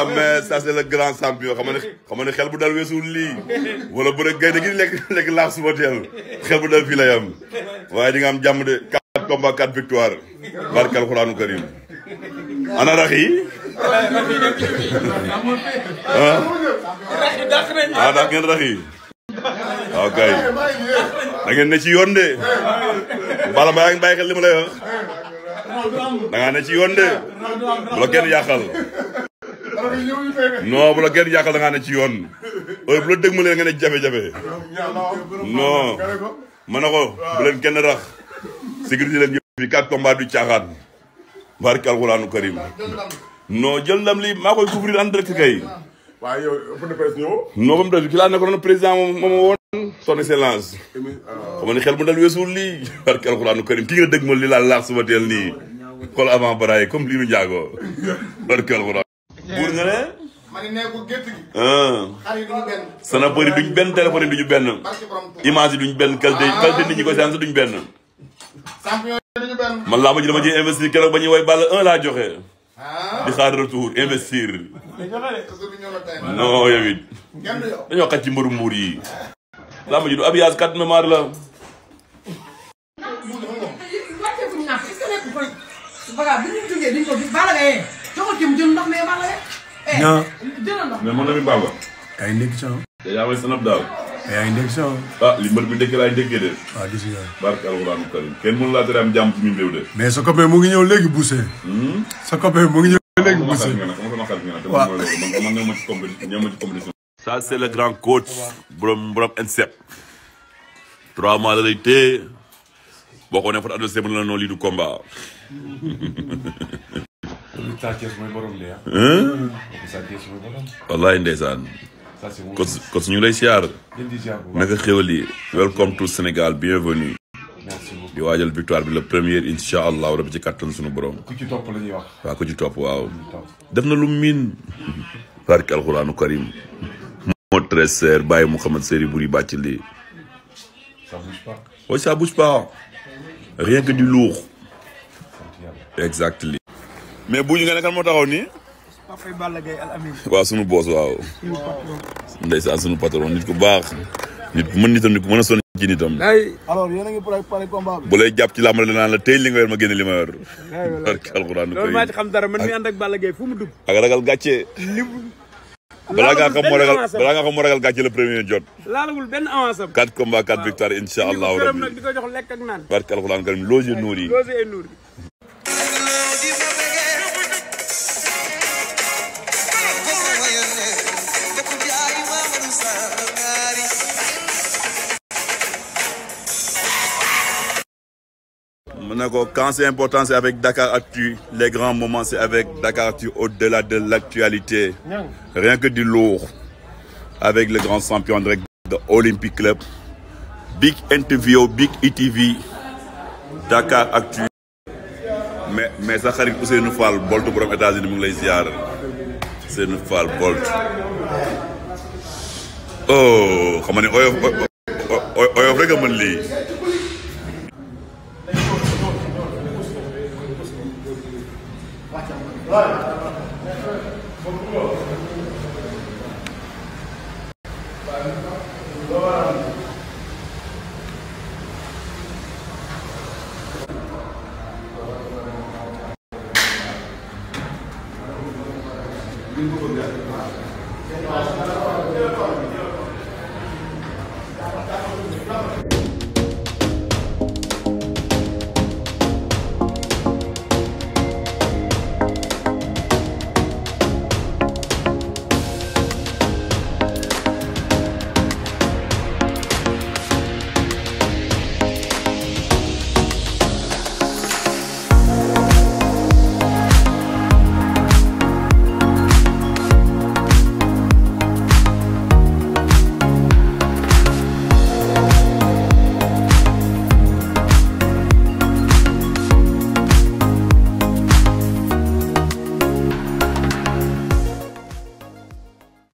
waaw mais ça c'est le grand champion xam nga ne xam nga ne xel bu dal weesuwul lii wala bu rek gaynde gi lekk lekk laax suba teel xel bu dal fii la yam waaye di nga am jàmm de quatre combats quatre victoire barke alxuraanu karim ana rax yi ah ah daa ngeen rax yi waaw kay da ngeen ne ci yoon de bala ma yaa ngi bàyyi xel li ma lay wax da ngaa ne ci yoon de bu la kenn yàqal non bu la kenn yàqal da ngaa ne ci yoon heure bu la dëgg ma leen nga ne jafe-jafe non ma ne ko bu leen kenn rax sécurité leen yëpp fi quatre combats du caaxaan barke alxuraanu karim non jël ndam li maa koy couvrir en direct kay waaw yow ëpp na presse ñëw. non ba mu def ki laa nekkoon président moom moom woon son excellence xam nga ni xel mu dal weesuwul lii barke alxuraanu karim ki nga dëgg ma li laa laax suba teel nii xool avant baraay comme lii nu njaago barke alxuraan buur nga ne ma ne nee ko gétt gi. ah xar yi duñu benn. snapeur yi duñ benn téléphone yi duñu benn barke borom Tuuba. image yi duñ benn qualité qualité nit ñi ko séance duñ benn champion yi duñu benn. man laa ma ji dama ci investir keroog ba ñuy woy ball un laa joxe ah. di xaar retour investir toujours du ñëw la tey. non yow it kenn du yow. dañoo xaj ci mbëru mbuur yi laa ma ji du abiyaas quatre mémoire la wàccee bu ñu naan est-ce que nekk koy baga bu ñu jógee dañ ko gis Balla Gaye joxal ki mu jël ndox mais Balla Gaye eh Non. jëlal ndox mais man na mi bamba yaa ngi ndékki son te yaa may sanab daal yaa ngi ndékki son ah li mbër bi ndekki laay ndekkee de waaw gis nga barke alxuraanu karim kenn mënu laa tere am jàmm ci ñun réew de mais sa copain mu ngi ñëw léegi Bousse sa copain mu ngi ñëw léegi sama Bousse xarit nga nag sama xarit nga nag te Waaw. man mooy loolu man man ñëw ma ci compétition ñëw ma ci compétition ça c'est le grand coach borom borom INSEP trois mois la lay téye boo ko ne fa adversaire bu ne la noonu lii du combat Sa Thiès mooy borom de ah. hein Sa Thiès mooy borom. wallaay ndeysaan Ça c'est mon. coach coach ñu ngi lay siyaar Leen di ziar bu baax. naka xéwal yi welcome to Sénégal bienvenue Merci beaucoup. di waajal victoire bi le premier incha allah rabi ci kattan suñu borom ku ci topp la ñuy wax. waa ko ci topp waaw Topp. def na lu miin barke alxuraanu karim moo très cher bàyyi Mouhamad Seri Bouri bàcc lii Ça bouge pas. oui ça bouge pas rien que du lourd Sant yàlla. exactly mais bu ñu nga ne kan moo taxaw nii Papa Balla Gaye Al Amin waaw sunu boos waaw ndeysaan sunu patron nit ku baax nit ku mën nitam nit ku mën a sonn ci nitam alors yéen a ngi préparé combat bi bu lay jàpp ci làmbale danaan la tey li nga yor ma génne li ma yor barke alxuraanu loolu maa ci karim xam dara man mi ànd ak Balla Gaye fu mu dugg. ak ragal gàcce balaa ngaa xam moo ragal balaa ngaa xam moo ragal gàcce le premier jot laalagul benn avance am. quatre combats quatre victoires incha allahu këram nag rabbi di ko jox lekk ak naan. barke alxuraanu karim loge nuur yi Losé et Nour. mu ne ko quand c'est important c'est avec Dakar Actu les grands moments c'est avec Dakar Actu au-delà de l'actualité rien que du lourd avec le grand champion direct de Olympic Club big interview big ETV Dakar Actu mais mais sa xarit Ousseynou Fall Bolt borom États-Unis mu ngi lay ziar Ousseynou Fall Bolt oh xam nga ne oyof oyof rek a mën lii